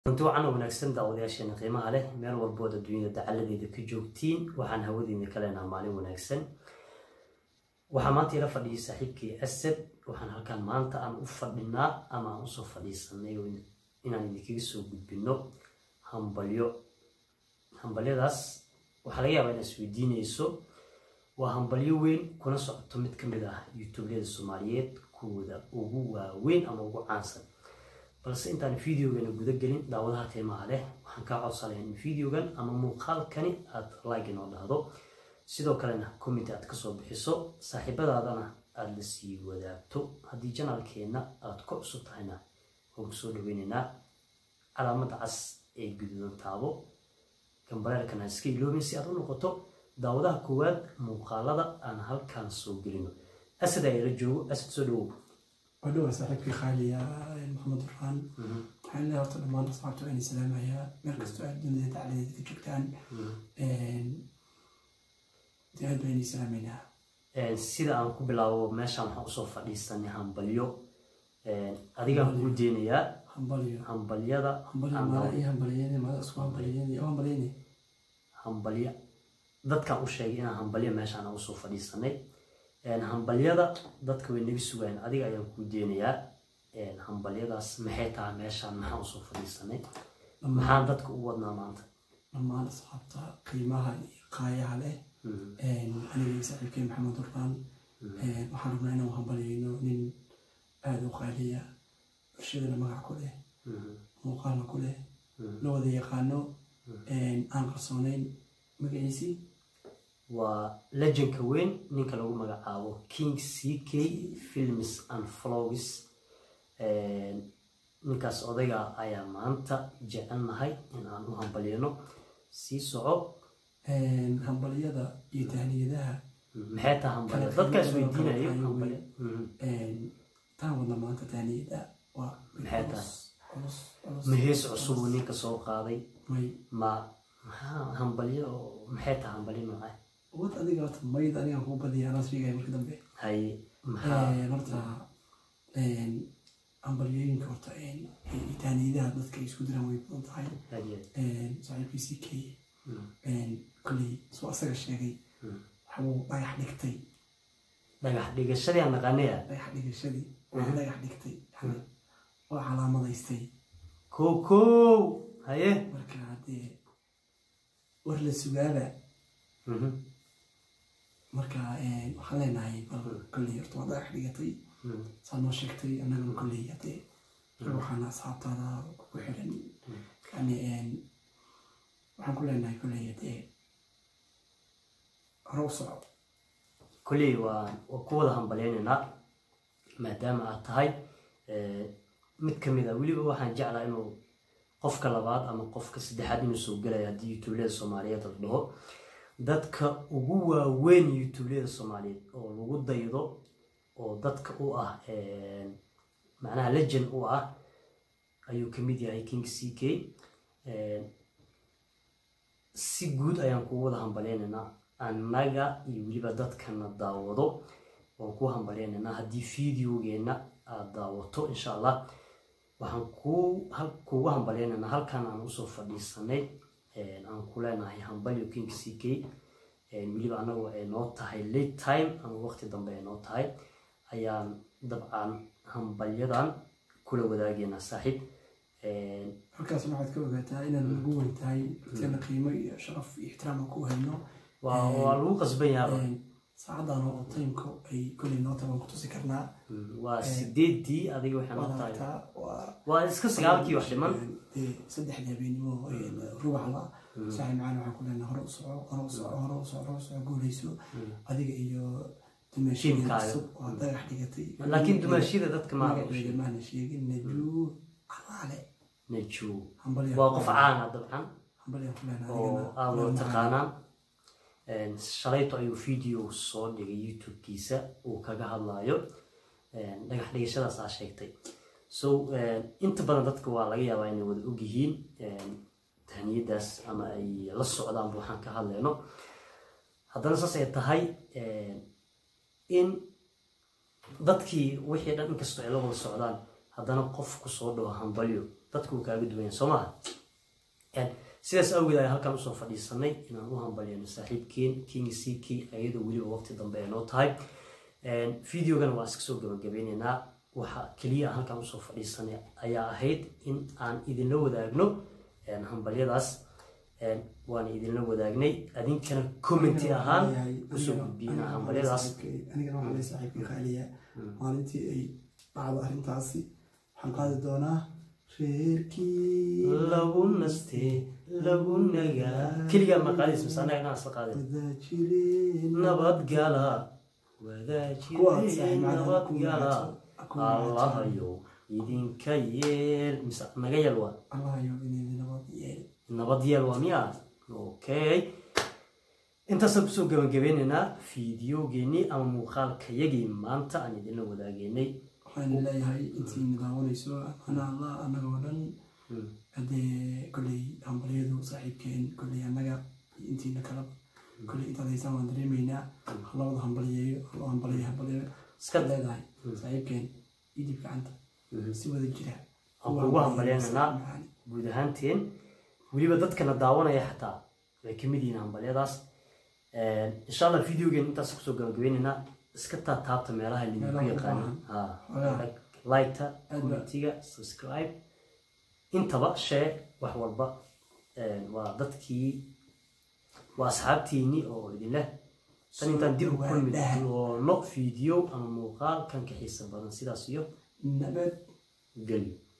runti wacan oo wanaagsan daawadayaasheena qiimaha leh meel walbood adduunyada dacaladeeda ka joogtiin waxaan hawadiina ka leenaha maalin wanaagsan waxaa maanta ila fadhiyay saaxiibkii asad waxaan halkan maanta aan u fadhinaa ama aan usoo fadhiisanay inaan idinkaga soo gudbino hambalyo hambalyadaas waxaa laga yaabaa inaad isweydiinayso waa hambalyo weyn kuna socoto mid ka mid ah youtubeyada soomaaliyeed kuwooda ugu waaweyn ama ugu caansan balse intaan videogana guda gelin daawadaha qiimaha leh waxaan kaa codsanayaa in videogan ama muuqaalkani aada like inoo dhahdo sidoo kalena comment aad kasoo bixiso saaxiibadaadana aada la sii wadaagto haddii janaalkeenna aada ku cusub tahayna waan kusoo dhaweyneynaa calaamada cas ee guduudan taabo gambaleelkana iska iloobin si aad u noqoto daawadaha koowaad muuqaalada aan halkaan soo gelino asad ayaa la joogo asad soo dhawow wadhowa saaxiibkii khaaliya maxamed duraan waxaan leeyahay horta dhammaan asxaabta waan salaamayaa meel kastoo aad dunida dacladeeda ka joogtaan dee aad baan salaamaynaa sida aan ku bilaabo meeshaan waxaan usoo fadhiisanay hambalyo adigaan kuu deenayaa hambalyo hambalyada hambalyo aan mala daaw- ii hambalyeene mala isku hambalyeene oo hambalyeene hambalyo dadkaan u sheegay inaan hambalyo meeshaan aan usoo fadhiisanay hambalyada dadka way naga sugayaan adiga ayaan kuu deenayaa hambalyadaas maxay tahay meeshaan maxaan usoo fadhiisanay maxaan dadka u wadnaa maanta dhammaan asxaabta qiimaha iyo qaayaha leh aniga iyo saaxiibkii maxamed duraan waxaan rabnaa inaan hambalyeyno nin aada u qaaliya bulshadana magac ku leh muuqaalna ku leh la wada yaqaano aan qarsoonayn magaciisii waa legendka weyn ninka lagu magacaabo king c k films and vlogs ninkaas odayga ayaa maanta jecelnahay in aan u hambalyano sii soco hambalyada iyo tahniyadaha maxay tahay hambalya dadkaas weydiinayo hambalya taan wadna maanta tahniyada waa Maxay tahay? culus culus ma hees cusub uu ninka soo qaaday may ma maxaa hambalyo maxay tahay hambalyo noocay wad adiga horta mayd anigaan kuu badiya anaa sheegaya marka dambe haye maxaa horta hambalyooyinka horta tahniyadaha dadka ay isku diraan way badan tahay haye saaxiibkiisii kay kolley soo asaga sheegay waxbuu dhagax dhigtay dhagax dhigashadii aan naqanaya dhagax dhigashadii waa dhagax dhigtay waa calaamadaystay kow kow haye marka dee war la sugaaba Mhm. marka waxaan leenahay bal kolley horta waa dhagax dhigatay Mhm. saa noo sheegtay annagana kolley haddee waxaana asxaabtaada ku xiran yani waxaan ku leenahay kolley haddee hore u soco kolley waa waa ku wada hambalyaynaynaa maadaama aad tahay eh, mid ka mid a weliba waxaan jeclaa inuu qofka labaad ama qofka saddexaad inuu soo gelaya haddii youtubelada soomaaliyeed la dhaho dadka ugu waaweyn youtubelada soomaaliyeed oo lagu daydo oo dadka u ah eh, macnaha legend u ah ayuu ka mid yahay king c k Eh, si guud ayaan kugu wada hambalyaynaynaa annaga iyo weliba dadkana daawado waan ku hambalyaynaynaa haddii videogeenna aada daawato insha allah waxaan kuu hal- kuugu hambalyaynaynaa halkan aan usoo fadhiisanay eh, aan ku leenahay hambalyo king c k eh, weliba annagu ay noo tahay late time ama waqti dambe ay noo tahay ayaan dabcan hambalyadan kula wadaageynaa saaxiib Eh, halkaas waxaad ka ogaataa inaan lagu weyn tahay dadkeena qiimo iyo sharaf iyo ixtiraam aan ku hayno waa waa lagu qasban yahay saacadan oo timeka ay kolley noo taban ku tusi karnaa waa sideedii adiga waxay noo waad tahay aragtaa waa waa iska sagaalkii wax dhiman dee saddexdii habeenimo rubaxla saaxi macaan waxaan ku leenahay hore u soco hore u soco hore u soco hore u soco guuleyso adiga iyo dumaashiyada Tiimkaaga. cusub waa dagax dhigatay laakiin dumaashida dadka maaha u magaceeda sheeg maana sheegin najuu calaale najuu hambalya waa qof caana dabcan hambalya ku leenahay oo adigana aad waa loo macaan. taqaanaan shalayto ayuu video soo dhigay youtube-kiisa uu kaga hadlayo dhagax dhigashadaas aa sheegtay so inta badan dadka waa laga yaabaa inay wada ogyihiin tahniyadaas ama ay la socdaanba waxaan ka hadlayno haddana saas ay tahay in dadkii wixii dhan inkastoo ay la wada socdaan haddana qofku soo dhaho hambalyo dadku uu kaaga duwan yahay soo maha sidaas awgeed ayaan halkan usoo fadhiisanay inaan u hambalyano saaxiibkeen king ck iyadoo weliba waqti dambe ay noo tahay videogan waan iska soo gabagabeyneynaa waxa keliya aan halkan usoo fadhiisanay ayaa ahayd in aan idinla wadaagno hambalyadaas waan idinla wadaagnay adinkana commenti ahaan usoo gudbiyna hambalyadaas anigana waxaa lay saaxiibka kaaliya maalintii ay dhacdo arrintaasi waxaan qaadi doonaa reerkii lagu nastee lagu nagaa keligaa maqaadiis mise annaga inaan isla qaadin wada jireen nabadgala kuwa wadaajireen saaxiib macnaha nabadgala ku wanaagsan allahayo idinka yeel mise naga yeel waa allahayo inay nabad yeel nabad yeel waa miya okay intaasaan kusoo gabagabeynaynaa fiidiyogeennii ama muuqaalkayagii maanta aan idinla wadaageynay waxaan leeyahay intiina daawanayso ana allah annagoo dhan haddee kolley hambalyadu saaxiibkeen kolley annaga iyo intiina kalaba kolley intaad haysaan waan dareemaynaa halawada hambalyeeyo haloo hambalyeeyo hambalyeeyo iska iska leedahay saaxiibkeen idib gacanta si wada jira Aan kugu hambalyeynanaa. guud ahaanteen weliba dadkana daawanaya xataa way ka mid yihiin hambalyadaas insha allah videogen intaas kusoo gabagabeynaynaa iska taataabta meelaha lidinku Meelaha u yaqaanin Xogaha. liketa Aad ba- commentiga subscribe intaba share wax walba waa dadkii waa asxaabtiinii oo idin leh tan intaan dib u kulmi doono video ama muuqaal kan ka xiisa badan sidaas iyo nabad geli